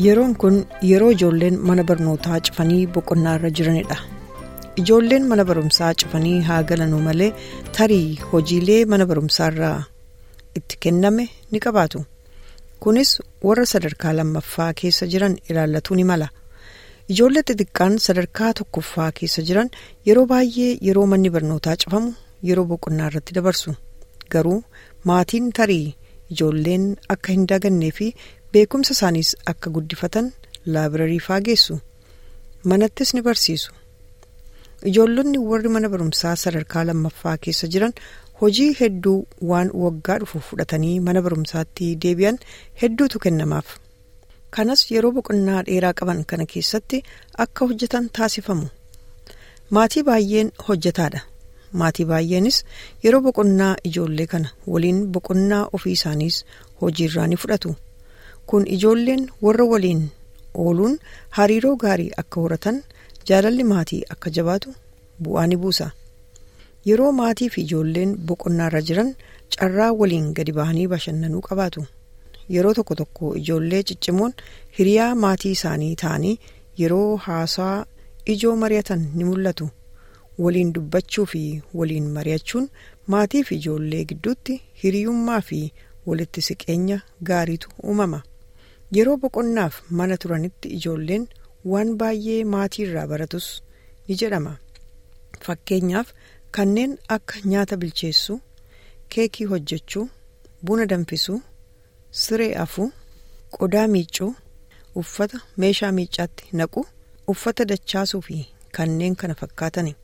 Yeroon kun yeroo ijoolleen mana barnootaa cufanii boqonnaa irra jiranidha. Ijoolleen mana barumsaa cufanii haa galanuu malee tarii hojiilee mana barumsaa irraa itti kenname ni qabaatu. Kunis warra sadarkaa lammaffaa keessa jiran ilaallatuu ni mala. Ijoollee xixiqqaan sadarkaa tokkoffaa keessa jiran yeroo baay'ee yeroo manni barnootaa cufamu yeroo boqonnaa irratti dabarsu. Garuu maatiin tarii ijoolleen akka hin dagannee fi beekumsa isaaniis akka guddifatan laabirarii faa geessu. Manattis ni barsiisu. Ijoollonni warri mana barumsaa sadarkaa lammaffaa keessa jiran hojii hedduu waan waggaa dhufu fudhatanii mana barumsaatti deebi'an hedduutu kennamaaf. Kanas yeroo boqonnaa dheeraa qaban kana keessatti akka hojjetan taasifamu. Maatii baay'een hojjetaadha. Maatii baay'eenis yeroo boqonnaa ijoollee kana waliin boqonnaa ofii isaaniis hojiirraa ni fudhatu. Kun ijoolleen warra waliin ooluun hariiroo gaarii akka horatan jaalalli maatii akka jabaatu bu'aa ni buusa. Yeroo maatii fi ijoolleen boqonnaa irra jiran carraa waliin gadi bahanii bashannanuu qabaatu. Yeroo tokko tokko ijoollee ciccimoon hiriyaa maatii isaanii ta'anii yeroo haasaa ijoo mari'atan ni mul'atu. Waliin dubbachuu fi waliin mari'achuun maatii fi ijoollee gidduutti hiriyummaa fi walitti siqeenya gaariitu uumama. Yeroo boqonnaaf mana turanitti ijoolleen waan baay'ee maatii irraa baratus ni jedhama. Fakkeenyaaf kanneen akka nyaata bilcheessuu, keekii hojjechuu, buna danfisuu, siree afuu, qodaa miiccuu, uffata meeshaa miiccaatti naqu, uffata dachaasuu fi kanneen kana fakkaatani.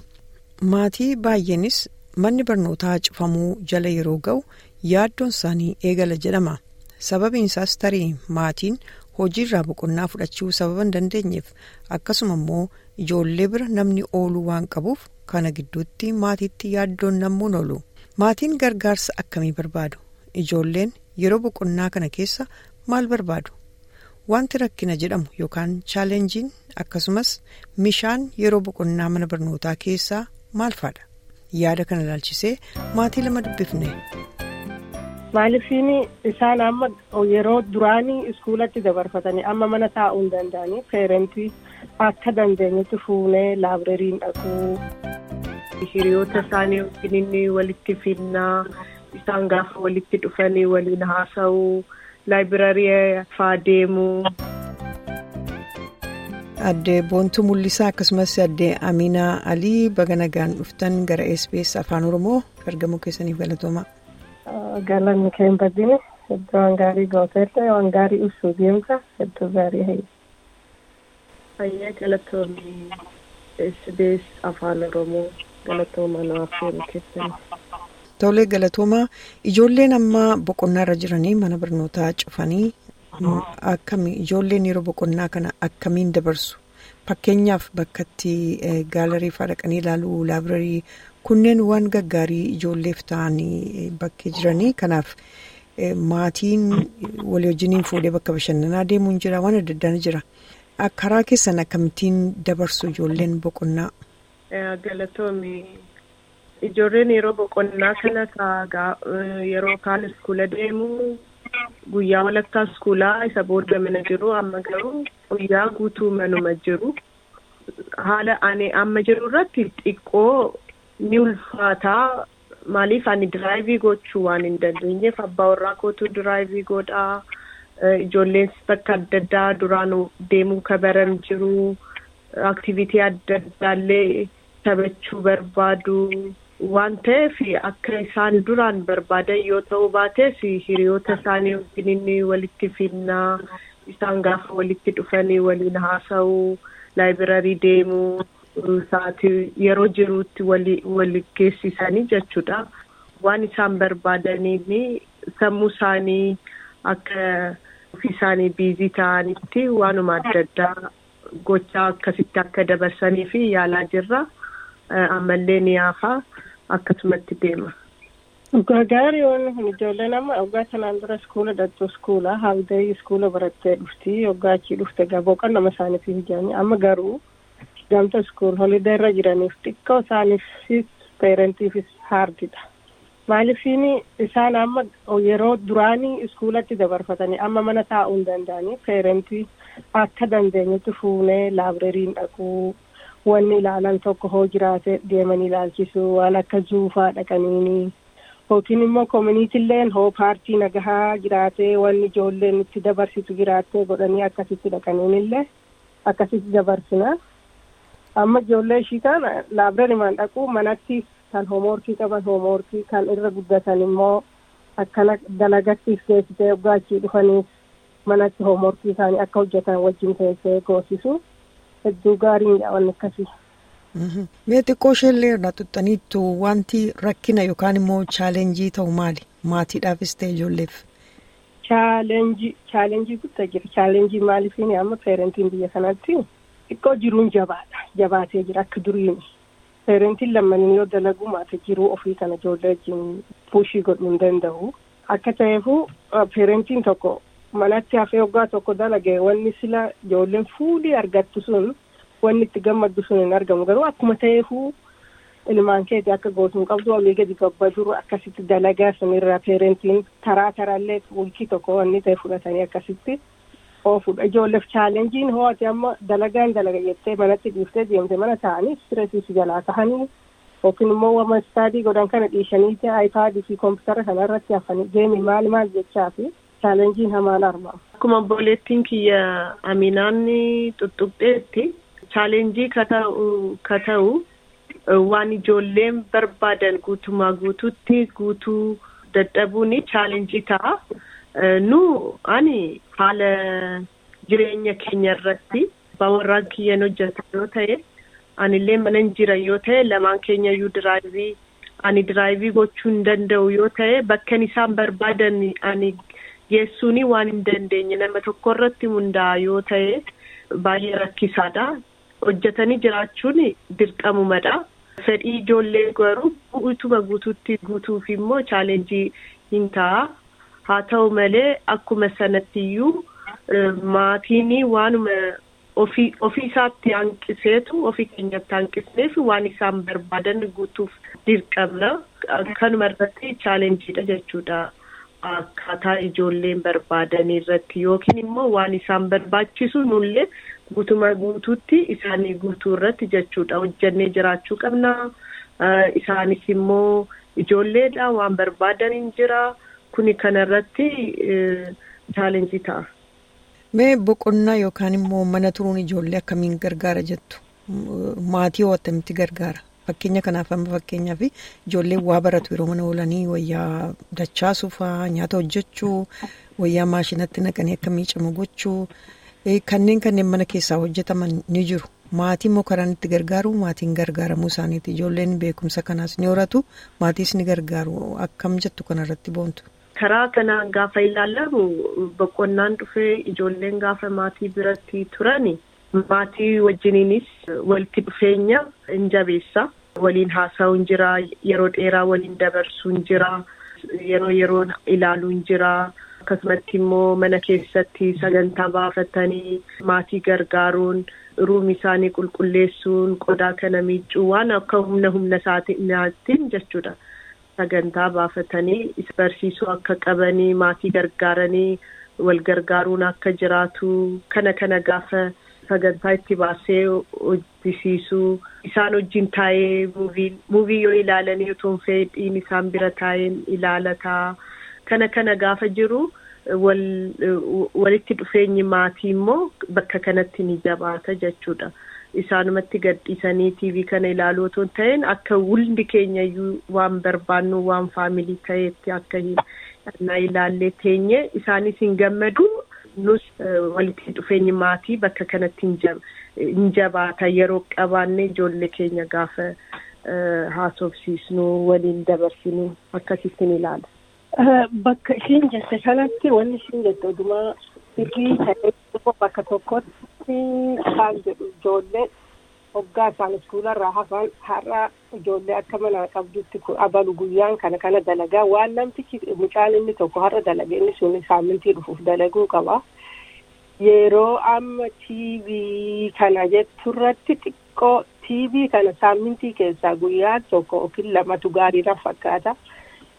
Maatii baay'eenis manni barnootaa cufamuu jala yeroo ga'u yaaddoon isaanii eegala jedhama. Sababiin isaas tarii maatiin hojiirraa boqonnaa fudhachuu sababa hin dandeenyeef akkasuma immoo ijoollee bira namni ooluu waan qabuuf kana gidduutti maatiitti yaaddoon nammuun oolu. Maatiin gargaarsa akkamii barbaadu? Ijoolleen yeroo boqonnaa kana keessa maal barbaadu? Wanti rakkina jedhamu yookaan chaalenjiin akkasumas mishaan yeroo boqonnaa mana barnootaa keessaa maal faadha? Yaada kana ilaalchisee maatii lama dubbifne. Maaliifin isaan amma yeroo duraanii iskuulatti dabarfatanii amma mana taa'uu hin danda'anii peerentii akka dandeenyetti fuunee laabirariin dhaquu hiriyoota isaanii wajjin inni walitti finnaa isaan gaafa walitti dhufanii waliin haasa'uu laabirarii faa deemuu. Addee Boontuu Mul'isaa akkasumas addee Aminaa Alii baga nagaan dhuftan gara SBS Afaan Oromoo argamuu keessaniif galatooma. Galanni keen badine hedduu waan gaarii gooteellee waan gaarii ibsuu deemta hedduu gaarii hayya. Fayyaa galatoomii SBS Afaan Oromoo galatooma namaaf seenu keessatti. Tolee galatoomaa ijoolleen ammaa boqonnaa irra jiranii mana barnootaa cufanii akkami ijoolleen yeroo boqonnaa kana akkamiin dabarsu fakkeenyaaf bakkatti gaalarii fa'aa dhaqanii ilaaluu laabirarii kunneen waan gaggaarii ijoolleef ta'anii bakkee jiranii kanaaf maatiin walii wajjiniin fuudhee bakka bashannanaa deemuun jira waan adda addaan jira karaa keessan akkamittiin dabarsu ijoolleen boqonnaa. Galatoomi ijoolleen yeroo boqonnaa kana yeroo kaan iskuula deemu guyyaa walakkaa iskuulaa isa booda mana jiru amma garuu guyyaa guutuu manuma jiru haala ani amma jiru irratti xiqqoo. ni ulfaataa maaliif ani diraayivii gochuu waan hin dandeenyeef abbaa warraa kootu diraayivii godhaa ijoolleen bakka adda addaa duraan deemuu kabaran jiru aktiviitii adda addaallee taphachuu barbaadu waan ta'eef akka isaan duraan barbaadan yoo ta'uu baates hiriyoota isaanii wajjin inni walitti finnaa isaan gaafa walitti dhufanii waliin haasa'uu laayibirarii deemuu. Sa'aatii yeroo jiruutti wali geessisanii jechuudha. Waan isaan barbaadanii sammuu isaanii akka ofii isaanii biizii ta'anitti waanuma adda addaa gochaa akkasitti akka dabarsanii fi yaalaa jirra. Ammallee ni hafa akkasumatti deema. Dhugaa gaarii waan kun ijoolleen amma waggaa kanaan dura iskuula dhaqxu iskuula haaldayi iskuula barattee dhufti waggaa achii dhufte boqonnama isaaniitiif ijaanii amma garuu. Gamta iskuul holiday irra jiraniif xiqqoo isaaniifis peerentiifis haardidha. Maaliifini isaan amma yeroo duraanii iskuulatti dabarfatanii amma mana taa'uu hin danda'anii peerentii akka dandeenyetti fuunee laabrariin dhaquu wanni ilaalan tokko hoo jiraate deemanii ilaalchisuu waan akka zuufaa dhaqaniini yookiin immoo koominiitiilleen hoo paartii nagahaa jiraate wanni ijoolleen itti dabarsitu jiraatte godhanii akkasitti dhaqaniinillee akkasitti dabarsina. Amma ijoollee ishii kana laabrariimaan dhaquu manatti kan hoomorkii qaban hoomorkii kan irra guddatan immoo akkana dalagattiif geessitee gaachii dhufaniif manatti hoomorkii isaanii akka hojjetan wajjin teessee goosisu hedduu gaariidha wanni akkasii. Mee xiqqoo isheellee irraa tuttaniittu wanti rakkina yookaan immoo chaalenjii ta'u maali? Maatiidhaafis ta'e ijoolleef. Chaalenjii chaalenjii guddaa jira. Chaalenjii maaliifini amma peerentiin biyya kanatti xiqqoo jiruun jabaadha. Jabaatee jira akka duriini. Peerentiin lammanin yoo dalagu maata jiruu ofii kana ijoollee wajjin puushii godhuu hin danda'u. Akka ta'eefu peerentiin tokko manatti hafee waggaa tokko dalage wanni sila ijoolleen fuulii argattu sun wanni itti gammaddu sun hin argamu garuu akkuma ta'eefuu ilmaan keeti akka gootuun qabdu olii gadi gabbaduru akkasitti dalagaa sanirraa peerentiin taraa taraallee wiikii tokko wanni ta'e fudhatanii akkasitti oofudha ijoolleef chaalenjiin ho'ate amma dalagaan dalaga jettee manatti dhiiftee deemte mana ta'anii stresiis jalaa tahanii yookiin immoo wama istaadii godhan kana dhiishanii aayipaadii fi koompitara kanarratti hafanii geemii maal maal jechaa fi chaalenjiin hamaan argamu. Akkuma obboleettiin kiyya Aminaan tuttuqxeetti chaalenjii ka ta'u waan ijoolleen barbaadan guutumaa guututti guutuu dadhabuun chaalenjii ta'a. Nu ani haala jireenya keenya irratti warraan kiyyan hojjetan yoo ta'e anillee mana jira yoo ta'e lamaan keenya iyyuu diraayivii ani diraayivii gochuu hin danda'u yoo ta'e bakka isaan barbaadan ani geessuun waan hin dandeenye nama tokko irratti hundaa'a yoo ta'e baay'ee rakkisaadha. Hojjetanii jiraachuun dirqamumadha. Fedhii ijoollee garuu guutuma guutuutti guutuuf immoo chaalenjii hin ta'a. Haa ta'u malee akkuma sanatti iyyuu maatiin waanuma ofii ofii isaatti hanqiseetu ofii keenyatti hanqisneef waan isaan barbaadan guutuuf dirqamna. Kanuma irratti chaalenjiidha jechuudha. Akkaataa ijoolleen barbaadan irratti yookiin immoo waan isaan barbaachisu nullee guutuma guutuutti isaanii guutuu irratti jechuudha. Hojjannee jiraachuu qabna. Isaanis immoo ijoolleedha waan barbaadan hin jira. Kuni kanarratti chaalenjii ta'a. Mee boqonnaa yookaan immoo mana turuun ijoollee akkamiin gargaara jettu? Maatii hoo attamitti gargaara? Fakkeenya kanaaf amma fakkeenyaaf ijoolleen waa baratu yeroo mana oolanii wayyaa dachaasuu fa'aa nyaata hojjechuu wayyaa maashinatti naqanii akka miicamu gochuu kanneen kanneen mana keessaa hojjetaman ni jiru. Maatii immoo karaan itti gargaaru maatiin gargaaramuu isaaniiti. Ijoolleen beekumsa kanaas ni horatu maatiis ni gargaaru. Akkam jettu kanarratti boontu? Karaa kanaan gaafa ilaalamu boqonnaan dhufee ijoolleen gaafa maatii biratti turani maatii wajjiniinis walitti dhufeenya hin jabeessa. Waliin haasa'uun jira, yeroo dheeraa waliin dabarsuun jira, yeroo yeroon ilaaluun jira. Akkasumatti immoo mana keessatti sagantaa baafatanii maatii gargaaruun ruumi isaanii qulqulleessuun qodaa kana miiccuu waan akka humna humna isaatiin jechuudha. Sagantaa baafatanii barsiisuu akka qabanii maatii gargaaranii wal gargaaruun akka jiraatu kana kana gaafa sagantaa itti baasee hojjisiisuu isaan wajjin taa'ee muuvii yoo ilaalanii otoo fedhiin isaan bira taa'een ilaalataa kana kana gaafa jiru walitti dhufeenyi maatii immoo bakka kanatti ni jabaata jechuudha. isaanumatti gadhiisanii tiivii kana ilaaluu otoo hin ta'in akka hundi keenya iyyuu waan barbaannu waan faamilii ta'etti akka na ilaallee teenye isaanis hin gammadu nus walitti dhufeenyi maatii bakka kanatti hin jabaata yeroo qabaanne ijoollee keenya gaafa haasofsiisnu waliin dabarsinu akkasittiin ilaala. Bakka ishiin jette kanatti wanni ishiin jette odumaa sirrii ta'ee bakka tokkotti isaan jedhu ijoollee hoggaa isaan iskuularraa hafan har'a ijoollee akka mana qabdutti abalu guyyaan kana kana dalagaa waan namtichi mucaan inni tokko har'a dalage inni sun saamintii dhufuuf dalaguu qaba. Yeroo amma tiivii kana jetturratti xiqqoo tiivii kana saamintii keessaa guyyaa tokko yookiin lamatu gaariidhaan fakkaata.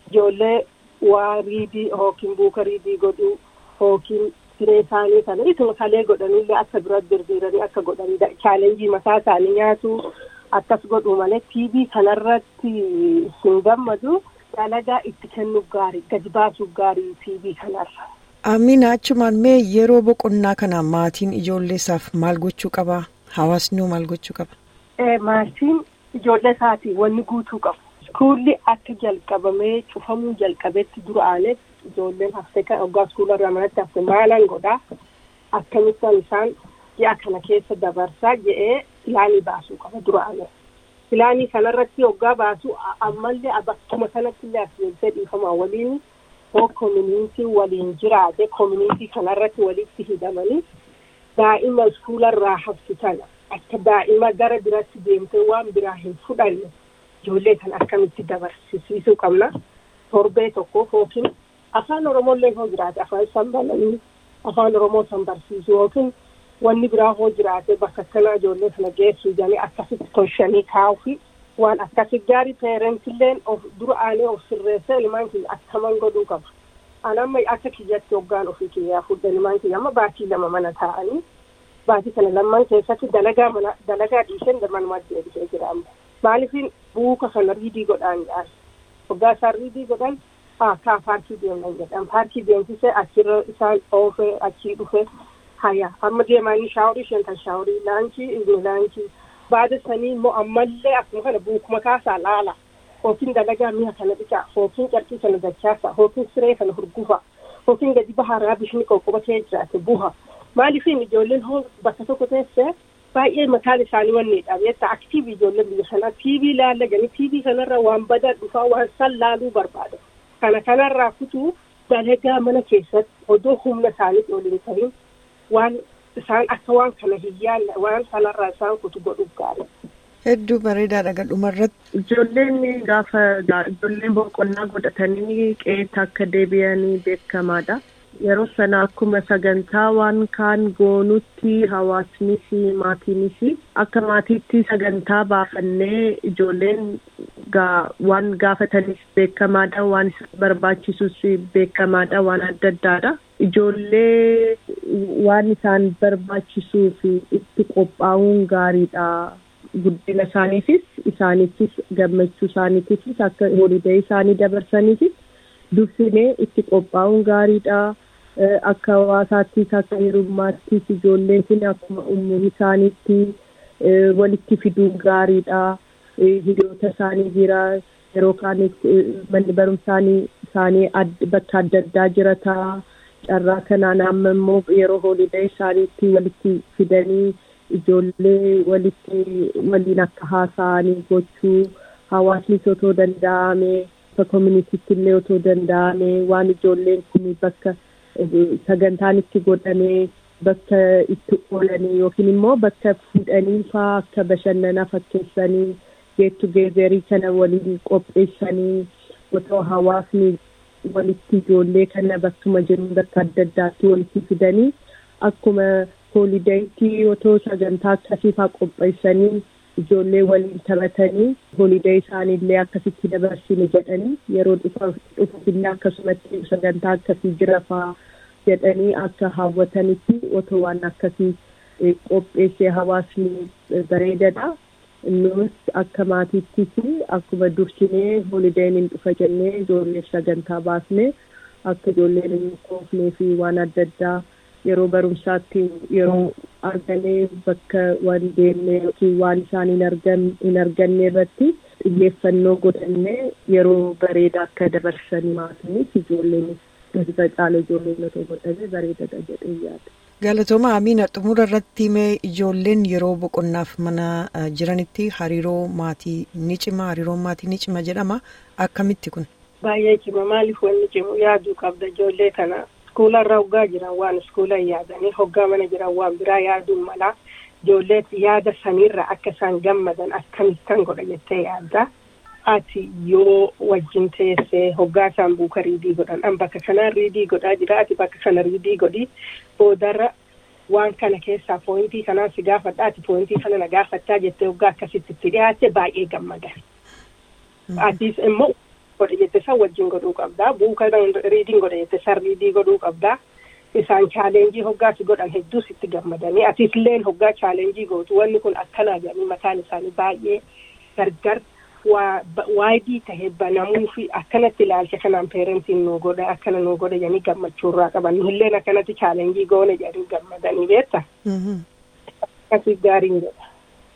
ijoollee waa riidii hookiin buuka riidii godhuu hookiin siree isaanii kana ituma kalee godhanillee akka dura dirdiiranii akka godhanii chaalenjii mataa isaanii nyaatu akkas godhu malee tiivii kanarratti hin gammadu dalagaa itti kennuuf gaarii gadi baasuuf gaarii tiivii kanarra. Amina achumaan mee yeroo boqonnaa kana maatiin ijoollee isaaf maal gochuu qaba? Hawaasni maal gochuu qaba? Maatiin ijoollee isaatii wanni guutuu qabu. Iskuulli akka jalqabamee cufamuu jalqabetti duraaneef ijoolleen haftee kan hoggaa iskuularraa manatti hafte maalan godhaa akkamittan isaan ji'a kana keessa dabarsaa jedhee pilaanii baasuu qaba duraaneef. Pilaanii kanarratti hoggaa baasuu ammallee bakkuma sanatti illee asirratti dhiifamaa waliin hoo koominiitii waliin jiraate koominiitii kanarratti walitti hidhamanii daa'ima iskuularraa haftu tana akka daa'ima gara biratti deemtee waan biraa hin fudhanne ijoollee kan akkamitti dabarsisiisuu qabna torbee tokkoof yookiin afaan oromollee hoo jiraate afaan san balanii afaan oromoo san barsiisu yookiin wanni biraa hoo jiraate bakka akkanaa ijoollee kana geessuu jedhanii akkasitti tolchanii kaa'uufi waan akkasi gaarii peerentilleen of dura aanee of sirreessa ilmaan kiyya akkaman godhuu qaba. An amma akka kiyyatti hoggaan ofii kiyyaa fudhan ilmaan kiyya amma baatii lama mana taa'anii baatii kana lamman keessatti dalagaa mana dalagaa dhiisheen manuma deebisee jira amma. Maaliifin buuka kana riidii godhaan jedhan hoggaa isaan riidii godhan kaa paarkii deemnan jedhan paarkii deemsisee achirra isaan oofee achii dhufe haya amma deemanii shaaworii isheen kan shaaworii laankii inni laankii. baada sanii immoo ammallee akkuma kana buukuma kaasaa laala hookiin dalagaa mi'a kana dhiqaa hookiin carqii kana dachaasa hookiin siree kana hurgufa hookiin gadi baharaa bishni qoqqobatee jiraate buha maaliifin ijoolleen hoo bakka tokko teessee baay'ee mataan isaanii wanni dhabeetta aktiivi ijoolleen biyya sanaa tiivii laallaganii tiivii kanarra waan badaa dhufaa waan san laaluu barbaada kana kanarraa kutuu dalagaa mana keessatti odoo humna isaaniif waliin ta'in waan isaan akka waan kana hin yaalle waan sanarraa isaan kutu godhuuf gaarii. Hedduu bareedaadha gadhuma irratti. Ijoolleen gaafa ijoolleen boqonnaa godhatanii qe'eetti akka deebi'anii beekamaadha. Yeroo sana akkuma sagantaa waan kaan goonutti hawaasnis maatiinis akka maatiitti sagantaa baafannee ijoolleen waan gaafatanis beekamaadha waan barbaachisus beekamaadha waan adda addaadha. Ijoollee waan isaan barbaachisuu fi itti qophaa'uun gaariidha. Guddina isaaniifis isaaniifis gammachuu isaaniifis akka holiidee isaanii dabarsaniifis dursinee itti qophaa'uun gaariidha. Akka hawaasaattis akka hirummaattis ijoolleen kun akkuma umurii isaaniitti walitti fiduun gaariidha. Hiriyoota isaanii jira yeroo kaanitti manni barumsaanii isaanii bakka adda addaa jirata. Carraa kanaan amma immoo yeroo holiidee isaaniitti walitti fidanii ijoollee walitti waliin akka haasa'anii gochuu hawaasnis otoo danda'ame bakka koominiitiitti illee otoo danda'ame waan ijoolleen kun bakka sagantaan itti godhamee bakka itti oolanii yookiin immoo bakka fuudhanii fa'aa akka bashannanaa fakkeessanii geettu geezerii kana waliin qopheessanii otoo hawaasni walitti ijoollee kana bakkuma jiru bakka adda addaatti walitti fidanii akkuma hoolideetti otoo sagantaa akkasii fa'aa qopheessanii ijoollee waliin taphatanii hoolidee isaaniillee akkasitti dabarsine jedhanii yeroo dhufufillee akkasumatti sagantaa akkasii jira fa'aa jedhanii akka hawwatanitti otoo waan akkasii qopheessee hawaasni bareedadha. Nus akka maatiittis akkuma dursinee hoolideen hin dhufa jennee ijoolleef sagantaa baasnee akka ijoolleen hin koofnee fi waan adda addaa yeroo barumsaatti yeroo arganee bakka waan deemnee yookiin waan isaan hin arganne irratti xiyyeeffannoo godhannee yeroo bareeda akka dabarsan maatiinis ijoolleenis irra caala ijoolleen otoo godhame bareedadha jedhee yaada. Galatooma Amiina xumura irratti mee ijoolleen yeroo boqonnaaf mana jiranitti hariiroo maatii ni cima hariiroon maatii ni cima jedhama akkamitti kun. Baay'ee cima maaliif wanni cimu yaaduu qabda ijoollee kana iskuula irra hoggaa jiran waan iskuula hin yaadanii hoggaa mana jiran waan biraa yaaduun mala ijoollee yaada sanirra akka isaan gammadan akkamittan godha jettee yaadda. ati yoo wajjin teessee hoggaa isaan buuka riidii godhan an bakka kanaan riidii godhaa jira ati bakka kana riidii godhi boodarra waan kana keessaa poointii kanaan si gaafadha ati poointii kana na gaafattaa jettee hoggaa akkasitti itti dhiyaatte baay'ee gammadan. Atis immoo godhe jette san wajjin godhuu qabdaa buuka riidiin godhe jette san riidii godhuu qabdaa isaan chaalenjii hoggaas godhan hedduu sitti gammadanii atiilleen hoggaa chaalenjii gootu wanni kun akkanaa jedhanii mataan isaanii baay'ee gargar waayidii tahee banamuu fi akkanatti ilaalcha kanaan peerentiin nu godha akkana nu godha jedhanii gammachuu irraa qaban illeen akkanatti chaalenjii goone jedhanii gammadanii beekta. Akkasii gaariin jedha.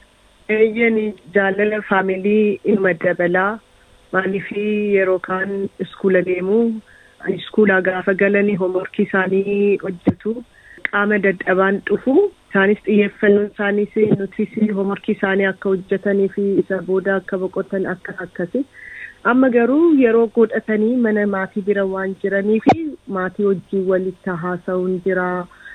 Eeyyeen jaalala faamilii ilma dabalaa maaliif yeroo kaan iskuula deemuu iskuulaa gaafa galanii hoomworkii isaanii hojjetu qaama dadhabaan dhufu isaanis xiyyeeffannoon isaaniis nutis hoomworkii isaanii akka hojjetanii fi isa booda akka boqotan akka akkasi amma garuu yeroo godhatanii mana maatii bira waan jiranii fi maatii wajjin walitti haasa'uun jira.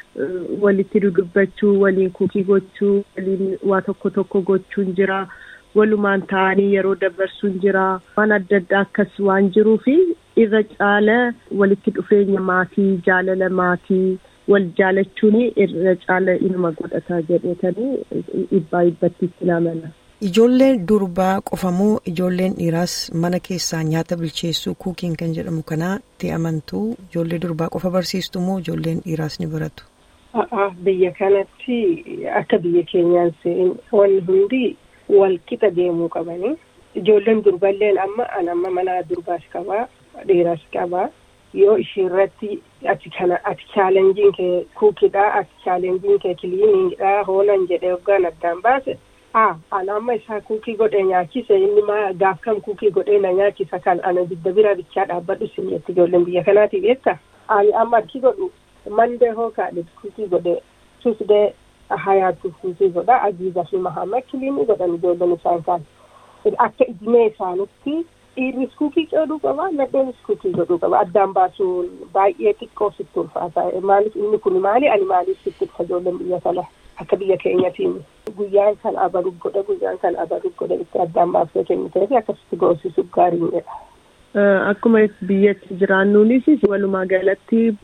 walitti dudubbachuu waliin kuukii gochuu waliin waa tokko tokko gochuun jira walumaan ta'anii yeroo dabarsuun jira waan adda addaa akkas waan jiruu fi irra caala walitti dhufeenya maatii jaalala maatii wal jaalachuun irra caala inuma godhata jedhetanii dhibbaa dhibbatti itti namana. Ijoolleen durbaa qofamoo ijoolleen dhiiraas mana keessaa nyaata bilcheessuu kuukiin kan jedhamu kanaa itti amantuu ijoollee durbaa qofa barsiistu moo ijoolleen dhiiraas ni baratu? Biyya kanatti akka biyya keenyaan wanni hundi wal qixa deemuu qabanii ijoolleen durballeen amma an amma mana durbaas qabaa dhiiraas qabaa yoo ishiirratti ati kana ati chaalenjiin kee kuukidhaa ati chaalenjiin kee kiliiniidhaa hoonan jedhee hoggaan addaan baase haa an amma isaa kuukii godhee nyaachise inni maa gaaf kam kuukii godhee na nyaachisa kan ana didda bira bichaa dhaabbadhu sinitti ijoolleen biyya kanaati beekta ani amma achi godhu mandee hoo kaadhe kuukii godhe tusdee hayaatu kuukii godha ajiiza fi mahamad kiliinii godhan ijoolleen isaan kaan akka idimee isaanitti dhiirris kuukii qooduu qaba nadheenis kuukii godhuu qaba addaan baasuun baay'ee xiqqoo sitti ulfaata maaliif inni kun maali ani maaliif sitti dhufa ijoolleen biyya kana akka biyya keenyatiin guyyaan kan abaru godhe guyyaan kan abaru godhe itti addaan baasee kennitee fi akkasitti goosisuuf gaariidha. Akkuma biyyatti jiraannuunis walumaa galatti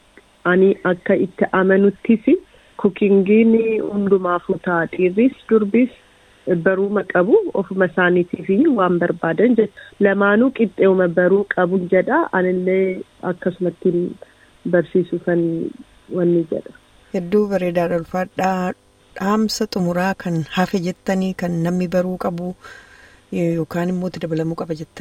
ani akka itti amanuttis kukingiin hundumaafuu ta'a dhiirris durbis baruma qabu ofuma isaaniitiif waan barbaadan jedha lamaanuu qixxeuma baruu qabu jedha anillee akkasumatti barsiisuu kan wanni jedha. Hedduu bareedaadha ulfaadhaa dhaamsa xumuraa kan hafe jettanii kan namni baruu qabu yookaan immoo itti dabalamuu qaba jettan.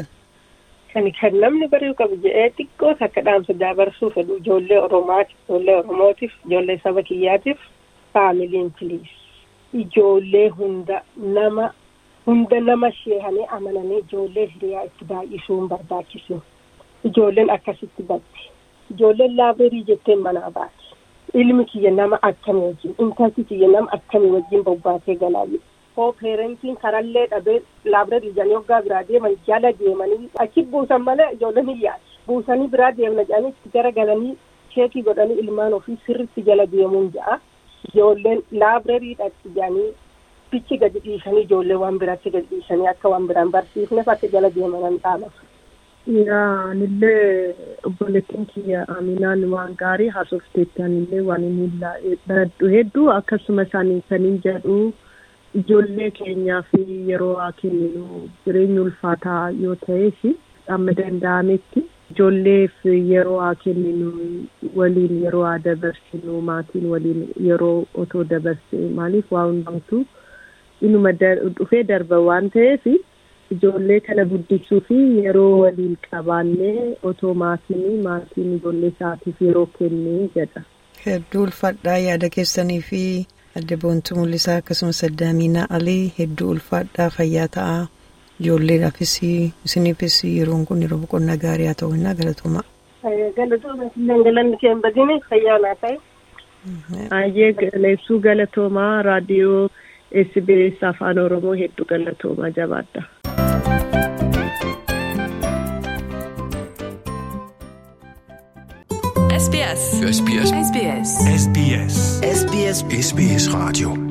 Kan kan namni baruu qabu jedhee xiqqoos akka dhaamsa dabarsuu fedhu ijoollee Oromaatiif ijoollee Oromootiif ijoollee saba kiyyaatiif faamiliin piliis. Ijoollee hunda nama hunda nama sheehanii amananii ijoollee hiriyaa itti baay'isuun barbaachisu. Ijoolleen akkasitti baddi. Ijoolleen laabirii jetteen manaa baati. Ilmi kiyya nama akkamii wajjin intalti kiyya nama akkamii wajjin bobbaatee galaa jiru. Hoo peerentiin karallee dhabee laabirii jedhanii hoggaa biraa deeman jala deemanii achi buusan malee ijoolleen hin yaadu. Buusanii biraa deemna jedhanii itti garagalanii sheekii godhanii ilmaan ofii sirriitti jala deemuun ja'a. Ijoolleen laabireerii dhaqi jedhanii bichi gadi dhiisanii ijoollee waan biraatti gadi dhiisanii akka waan biraan barsiifneef akka jala deemanan dhaamatu. Yaa anillee obboleettiin kiyya Aminaan waan gaarii haasofteetti anillee waan inni baradhu hedduu akkasuma isaanii saniin jedhu ijoollee keenyaaf yeroo haa kenninu jireenya ulfaataa yoo ta'eef amma danda'ametti ijoolleef yeroo haa kenninu waliin yeroo haa dabarsinu maatiin waliin yeroo otoo dabarse maaliif waa hundumtuu inuma dhufee darba waan ta'eef. ijoollee kana guddisuu fi yeroo waliin qabaannee otoo maatiin maatiin ijoollee isaatiif yeroo kennee jedha. Hedduu ulfaadhaa yaada keessanii fi adda boontuu mul'isaa akkasumas addaamiinaa alii hedduu ulfaadhaa fayyaa ta'a ijoolleedhaafis isiniifis yeroon kun yeroo boqonnaa gaarii haa ta'u innaa galatooma. Galatooma galanni kee hin badine fayyaa naa ta'e. Ayyee leessuu galatoomaa raadiyoo SBS afaan Oromoo hedduu galatoomaa jabaadha. SBS. SBS. SBS. SBS. SBS. SBS Radio.